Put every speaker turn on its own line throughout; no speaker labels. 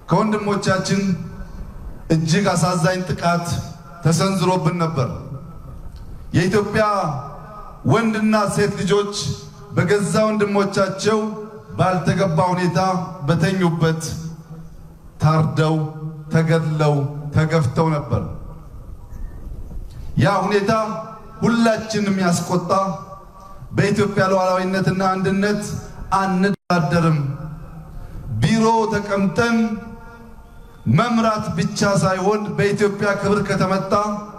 ከወንድሞቻችን እጅግ አሳዛኝ ጥቃት ተሰንዝሮብን ነበር። የኢትዮጵያ ወንድና ሴት ልጆች በገዛ ወንድሞቻቸው ባልተገባ ሁኔታ በተኙበት ታርደው፣ ተገድለው፣ ተገፍተው ነበር። ያ ሁኔታ ሁላችንም ያስቆጣ፣ በኢትዮጵያ ሉዓላዊነትና አንድነት አንደራደርም፣ ቢሮ ተቀምጠን መምራት ብቻ ሳይሆን በኢትዮጵያ ክብር ከተመጣ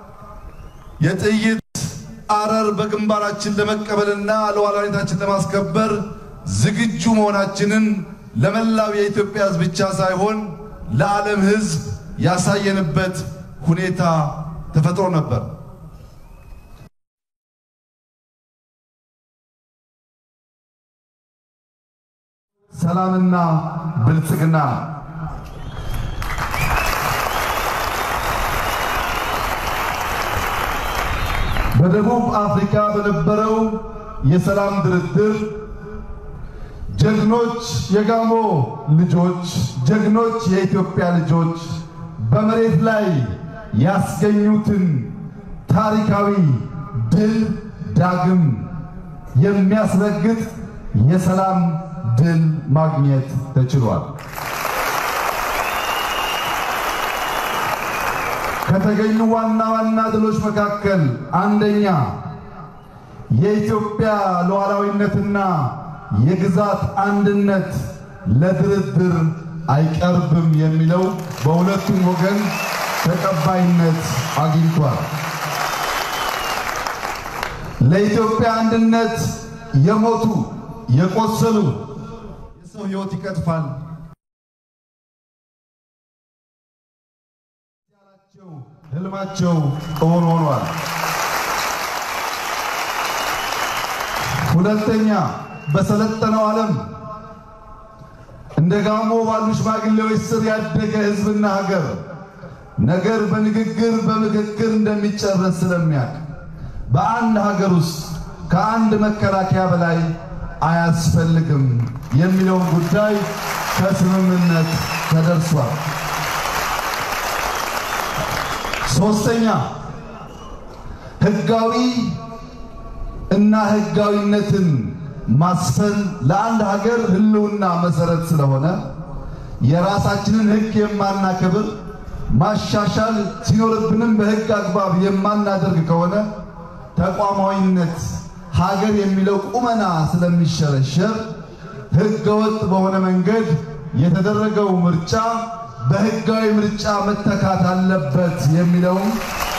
የጥይት አረር በግንባራችን ለመቀበልና ሉዓላዊነታችን ለማስከበር ዝግጁ መሆናችንን ለመላው የኢትዮጵያ ሕዝብ ብቻ ሳይሆን ለዓለም ሕዝብ ያሳየንበት ሁኔታ ተፈጥሮ ነበር። ሰላምና ብልጽግና በደቡብ አፍሪካ በነበረው የሰላም ድርድር ጀግኖች የጋሞ ልጆች፣ ጀግኖች የኢትዮጵያ ልጆች በመሬት ላይ ያስገኙትን ታሪካዊ ድል ዳግም የሚያስረግጥ የሰላም ድል ማግኘት ተችሏል። ከተገኙ ዋና ዋና ድሎች መካከል አንደኛ የኢትዮጵያ ሉዓላዊነትና የግዛት አንድነት ለድርድር አይቀርብም የሚለው በሁለቱም ወገን ተቀባይነት አግኝቷል። ለኢትዮጵያ አንድነት የሞቱ የቆሰሉ የሰው ሕይወት ይቀጥፋል ህልማቸው እውን ሆኗል። ሁለተኛ በሰለጠነው ዓለም እንደ ጋሞ ባሉ ሽማግሌዎች ስር ያደገ ህዝብና ሀገር ነገር በንግግር በምክክር እንደሚጨረስ ስለሚያውቅ በአንድ ሀገር ውስጥ ከአንድ መከላከያ በላይ አያስፈልግም የሚለውን ጉዳይ ከስምምነት ተደርሷል። ሶስተኛ ህጋዊ እና ህጋዊነትን ማስፈን ለአንድ ሀገር ህልውና መሰረት ስለሆነ የራሳችንን ህግ የማናከብር ማሻሻል ሲኖርብንም በህግ አግባብ የማናደርግ ከሆነ ተቋማዊነት ሀገር የሚለው ቁመና ስለሚሸረሸር ህገወጥ በሆነ መንገድ የተደረገው ምርጫ በህጋዊ ምርጫ መተካት አለበት የሚለውም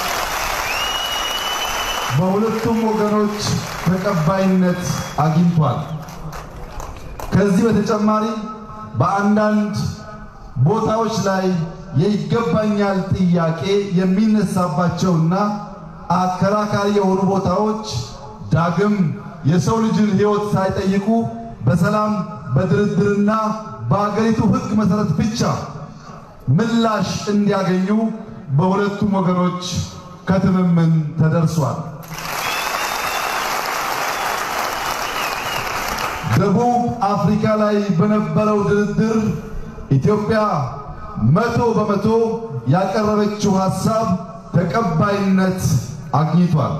በሁለቱም ወገኖች ተቀባይነት አግኝቷል። ከዚህ በተጨማሪ በአንዳንድ ቦታዎች ላይ የይገባኛል ጥያቄ የሚነሳባቸውና አከራካሪ የሆኑ ቦታዎች ዳግም የሰው ልጅን ህይወት ሳይጠይቁ በሰላም በድርድርና በአገሪቱ ህግ መሰረት ብቻ ምላሽ እንዲያገኙ በሁለቱም ወገኖች ከትምምን ተደርሷል። ደቡብ አፍሪካ ላይ በነበረው ድርድር ኢትዮጵያ መቶ በመቶ ያቀረበችው ሐሳብ ተቀባይነት አግኝቷል።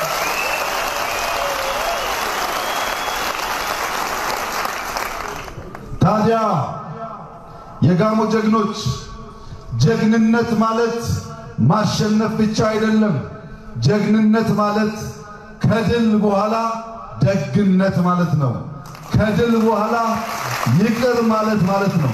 ታዲያ የጋሞ ጀግኖች ጀግንነት ማለት ማሸነፍ ብቻ አይደለም። ጀግንነት ማለት ከድል በኋላ ደግነት ማለት ነው። ከድል በኋላ ይቅር ማለት ማለት ነው።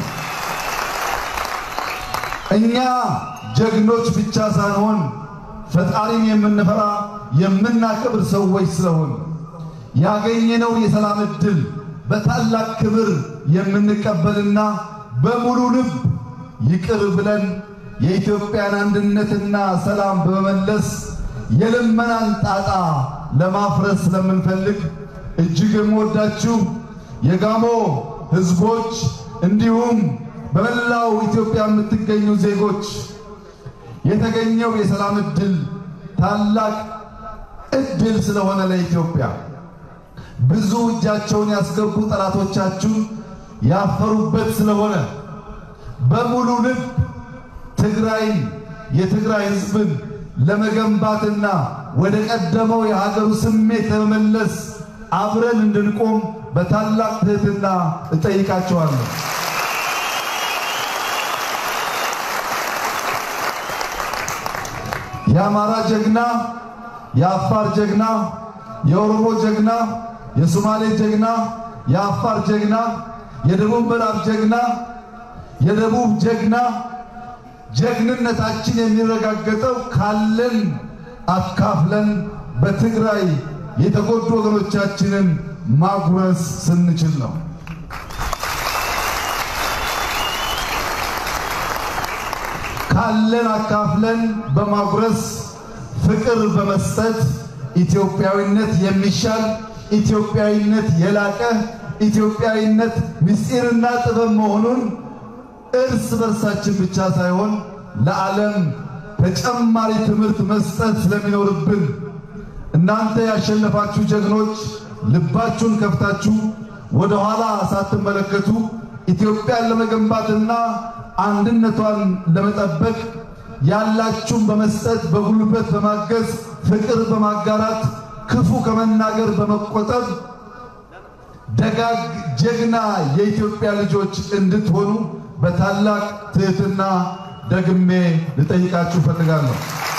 እኛ ጀግኖች ብቻ ሳንሆን ፈጣሪን የምንፈራ የምናከብር ሰዎች ስለሆን ያገኘነው የሰላም ዕድል በታላቅ ክብር የምንቀበልና በሙሉ ልብ ይቅር ብለን የኢትዮጵያን አንድነትና ሰላም በመመለስ የልመናን ጣጣ ለማፍረስ ስለምንፈልግ እጅግ የምወዳችሁ የጋሞ ሕዝቦች እንዲሁም በመላው ኢትዮጵያ የምትገኙ ዜጎች የተገኘው የሰላም ዕድል ታላቅ ዕድል ስለሆነ ለኢትዮጵያ ብዙ እጃቸውን ያስገቡ ጠላቶቻችሁ ያፈሩበት ስለሆነ በሙሉ ልብ ትግራይን የትግራይ ሕዝብን ለመገንባትና ወደ ቀደመው የሀገሩ ስሜት ለመመለስ አብረን እንድንቆም በታላቅ ትህትና እጠይቃቸዋለሁ። የአማራ ጀግና፣ የአፋር ጀግና፣ የኦሮሞ ጀግና፣ የሶማሌ ጀግና፣ የአፋር ጀግና፣ የደቡብ ምዕራብ ጀግና፣ የደቡብ ጀግና ጀግንነታችን የሚረጋገጠው ካለን አካፍለን በትግራይ የተጎዱ ወገኖቻችንን ማጉረስ ስንችል ነው። ካለን አካፍለን በማጉረስ ፍቅር በመስጠት ኢትዮጵያዊነት የሚሻል ኢትዮጵያዊነት የላቀ ኢትዮጵያዊነት ምስጢርና ጥበብ መሆኑን እርስ በርሳችን ብቻ ሳይሆን ለዓለም ተጨማሪ ትምህርት መስጠት ስለሚኖርብን እናንተ ያሸነፋችሁ ጀግኖች ልባችሁን ከፍታችሁ ወደ ኋላ ሳትመለከቱ ኢትዮጵያን ለመገንባትና አንድነቷን ለመጠበቅ ያላችሁን በመስጠት በጉልበት በማገዝ ፍቅር በማጋራት ክፉ ከመናገር በመቆጠብ ደጋግ ጀግና የኢትዮጵያ ልጆች እንድትሆኑ በታላቅ ትህትና ደግሜ ልጠይቃችሁ ፈልጋለሁ።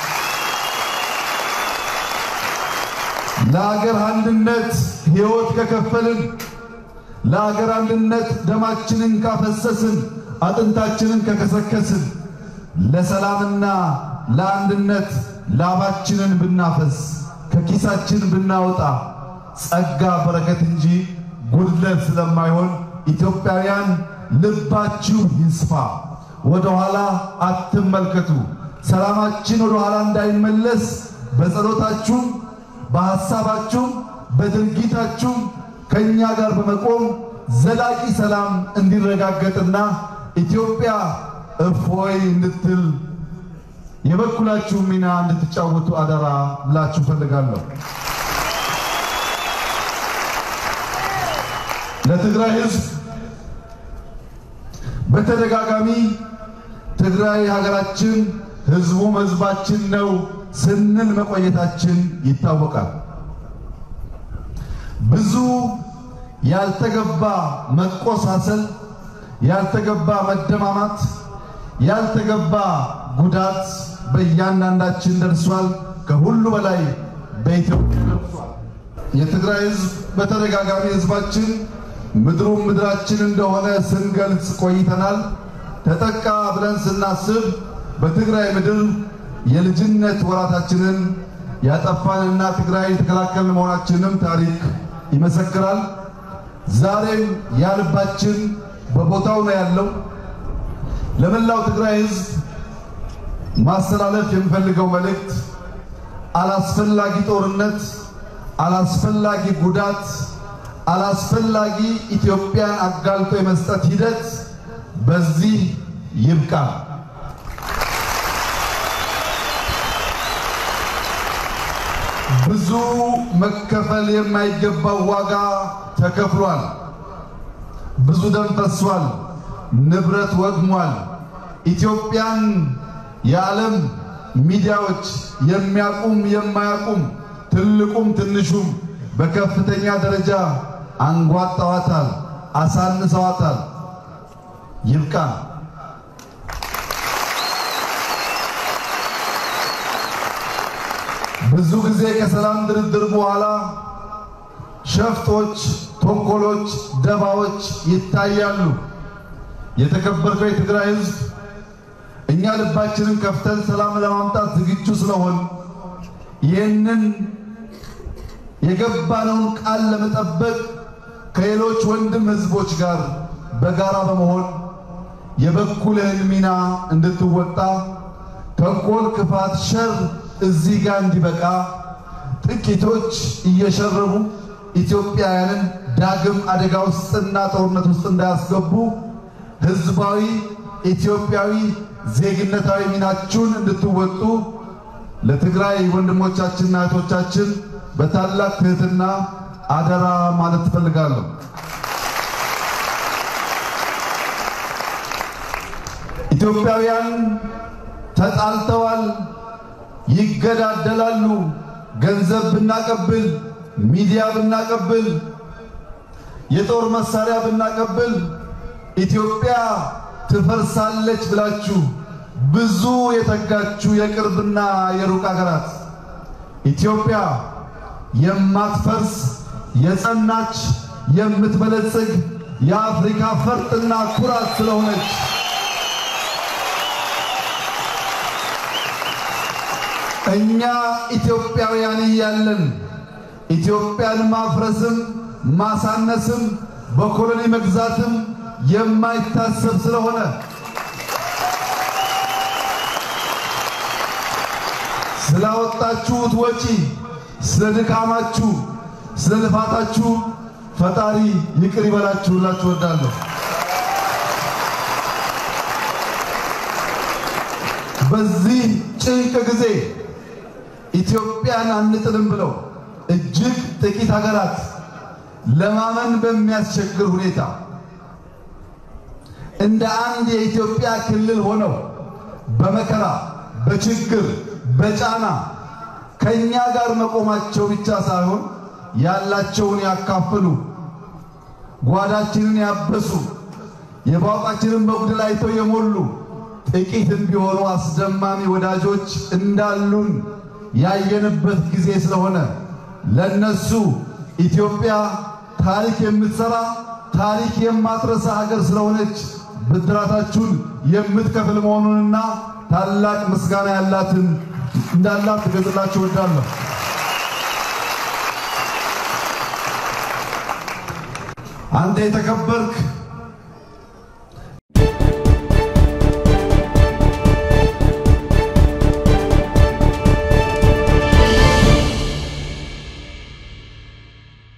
ለሀገር አንድነት ሕይወት ከከፈልን፣ ለሀገር አንድነት ደማችንን ካፈሰስን፣ አጥንታችንን ከከሰከስን፣ ለሰላምና ለአንድነት ላባችንን ብናፈስ፣ ከኪሳችን ብናወጣ ጸጋ በረከት እንጂ ጉድለት ስለማይሆን ኢትዮጵያውያን ልባችሁ ይስፋ። ወደ ኋላ አትመልከቱ። ሰላማችን ወደ ኋላ እንዳይመለስ በጸሎታችሁም፣ በሐሳባችሁም፣ በድርጊታችሁም ከእኛ ጋር በመቆም ዘላቂ ሰላም እንዲረጋገጥና ኢትዮጵያ እፎይ እንድትል የበኩላችሁ ሚና እንድትጫወቱ አደራ ብላችሁ ፈልጋለሁ። ለትግራይ ሕዝብ በተደጋጋሚ ትግራይ ሀገራችን ሕዝቡም ሕዝባችን ነው ስንል መቆየታችን ይታወቃል። ብዙ ያልተገባ መቆሳሰል፣ ያልተገባ መደማማት፣ ያልተገባ ጉዳት በእያንዳንዳችን ደርሷል። ከሁሉ በላይ በኢትዮጵያ ደርሷል። የትግራይ ሕዝብ በተደጋጋሚ ሕዝባችን ምድሩም ምድራችን እንደሆነ ስንገልጽ ቆይተናል። ተጠቃ ብለን ስናስብ በትግራይ ምድር የልጅነት ወራታችንን ያጠፋንና ትግራይ የተከላከልን መሆናችንም ታሪክ ይመሰክራል። ዛሬም ያልባችን በቦታው ነው ያለው። ለመላው ትግራይ ሕዝብ ማስተላለፍ የምፈልገው መልእክት አላስፈላጊ ጦርነት፣ አላስፈላጊ ጉዳት አላስፈላጊ ኢትዮጵያን አጋልጦ የመስጠት ሂደት በዚህ ይብቃ። ብዙ መከፈል የማይገባው ዋጋ ተከፍሏል። ብዙ ደም ፈሷል። ንብረት ወድሟል። ኢትዮጵያን የዓለም ሚዲያዎች የሚያቁም የማያቁም ትልቁም ትንሹም በከፍተኛ ደረጃ አንጓጠዋታል፣ አሳንሰዋታል። ይብቃ። ብዙ ጊዜ ከሰላም ድርድር በኋላ ሸፍጦች፣ ተንኮሎች፣ ደባዎች ይታያሉ። የተከበርከው የትግራይ ሕዝብ እኛ ልባችንን ከፍተን ሰላም ለማምጣት ዝግጁ ስለሆን ይህንን የገባነውን ቃል ለመጠበቅ ከሌሎች ወንድም ህዝቦች ጋር በጋራ በመሆን የበኩልህን ሚና እንድትወጣ ተንኮል፣ ክፋት፣ ሸር እዚህ ጋር እንዲበቃ ጥቂቶች እየሸረቡ ኢትዮጵያውያንን ዳግም አደጋ ውስጥና ጦርነት ውስጥ እንዳያስገቡ ህዝባዊ ኢትዮጵያዊ ዜግነታዊ ሚናችሁን እንድትወጡ ለትግራይ ወንድሞቻችንና እህቶቻችን በታላቅ ትህትና አደራ ማለት ትፈልጋለሁ። ኢትዮጵያውያን ተጣልተዋል፣ ይገዳደላሉ። ገንዘብ ብናቀብል፣ ሚዲያ ብናቀብል፣ የጦር መሳሪያ ብናቀብል ኢትዮጵያ ትፈርሳለች ብላችሁ ብዙ የተጋችሁ የቅርብና የሩቅ ሀገራት ኢትዮጵያ የማትፈርስ የጸናች የምትበለጽግ የአፍሪካ ፈርጥና ኩራት ስለሆነች እኛ ኢትዮጵያውያን እያለን ኢትዮጵያን ማፍረስም ማሳነስም በኮሎኒ መግዛትም የማይታሰብ ስለሆነ ስላወጣችሁት ወጪ፣ ስለ ድካማችሁ፣ ስለ ልፋታችሁ ፈጣሪ ይቅር ይበላችሁላችሁ እወዳለሁ። በዚህ ጭንቅ ጊዜ ኢትዮጵያን አንጥልም ብለው እጅግ ጥቂት ሀገራት ለማመን በሚያስቸግር ሁኔታ እንደ አንድ የኢትዮጵያ ክልል ሆነው በመከራ በችግር በጫና ከኛ ጋር መቆማቸው ብቻ ሳይሆን ያላቸውን ያካፈሉ ጓዳችንን ያበሱ የባውቃችንን በጉድል አይተው የሞሉ ጥቂትም ቢሆኑ አስደማሚ ወዳጆች እንዳሉን ያየንበት ጊዜ ስለሆነ ለነሱ ኢትዮጵያ ታሪክ የምትሰራ ታሪክ የማትረሳ ሀገር ስለሆነች ብድራታችሁን የምትከፍል መሆኑንና ታላቅ ምስጋና ያላትን እንዳላት ትገልጽላችሁ እወዳለሁ። አንተ የተከበርክ